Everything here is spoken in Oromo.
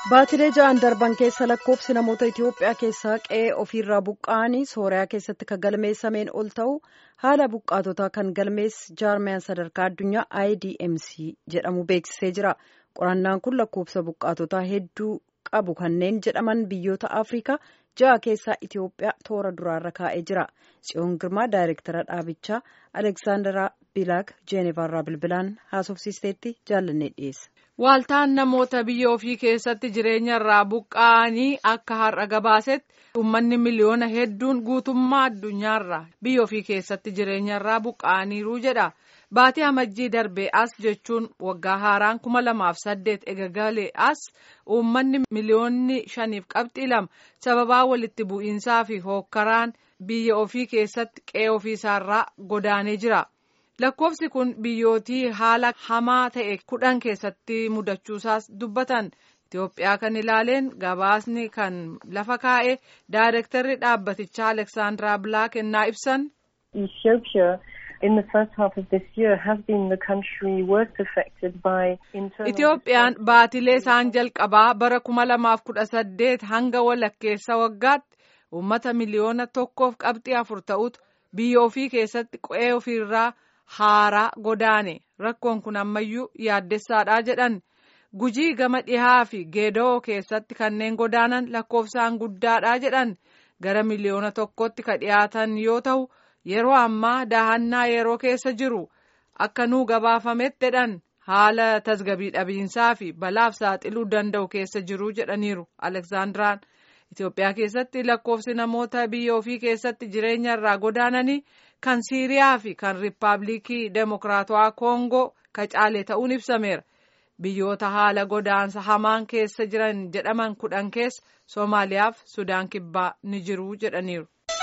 Baatilee ja'an darban keessa lakkoofsi namoota Itoophiyaa keessaa qe'ee ofiirraa buqqa'anii Sooriyaa keessatti kan galmeessameen ol ta'u haala buqqaatotaa kan galmeesse jaarmiyaan sadarkaa addunyaa IDMC jedhamu beeksisee jira. Qorannaan kun lakkoofsa buqqaatotaa hedduu qabu kanneen jedhaman biyyoota Afrikaa ja'a keessaa Itoophiyaa toora duraarra kaa'ee jira. Tsiyoon Girmaa daayireektara dhaabichaa Aleksaandaraa Bilaak Jeeneevaarraa bilbilaan haasofsiisteetti jaallannee dhiyeessa. Waaltaan namoota biyya ofii keessatti jireenya irraa buqqa'anii akka har'a gabaasetti uummanni miliyoona hedduun guutummaa addunyaarra biyya ofii keessatti jireenya irraa buqqa'aniiru jedha. Baatii amajjii darbee as jechuun waggaa haaraan kuma lamaaf saddeet eegagalee as uummanni miliyoonni shaniif qabxii lama sababaa walitti bu'iinsaa fi hookkaraan biyya ofii keessatti qe'ee ofiisaarraa godaanee jira. lakkoofsi kun biyyootii haala hamaa ta'e kudhan keessatti mudachuusaas dubbatan Itoophiyaa kan ilaaleen gabaasni kan lafa kaa'e daayirektarri dhaabbatichaa Aleksaandaraa Bilaak ennaa ibsan. Itoophiyaan baatilee isaan jalqabaa bara kuma lamaaf kudha saddeet hanga walakkeessa waggaatti uummata miliyoona tokkoof qabxii afur ta'utu biyya ofii keessatti qe'ee ofiirraa. haaraa godaane rakkoon kun ammayyuu yaaddessaadha jedhan gujii gama dhihaa fi geedoo keessatti kanneen godaanan lakkoofsaan guddaadha jedhan gara miliyoona tokkotti ka dhiyaatan yoo ta'u yeroo ammaa daahannaa yeroo keessa jiru akka nuu gabaafametti jedhan haala tasgabii dhabiinsaa fi balaaf saaxiluu danda'u keessa jiru jedhaniiru aleksaandiraan Itoophiyaa keessatti lakkoofsi namoota biyya ofii keessatti jireenya irraa godaananii kan Siiriyaa fi kan Riippaabilikii Demokiraatawaa Koongoo ka caale ta'uun ibsameera. Biyyoota haala godaansa hamaan keessa jiran jedhaman kudhan keessa Soomaaliyaa fi Sudaan Kibbaa ni jiru jedhaniiru.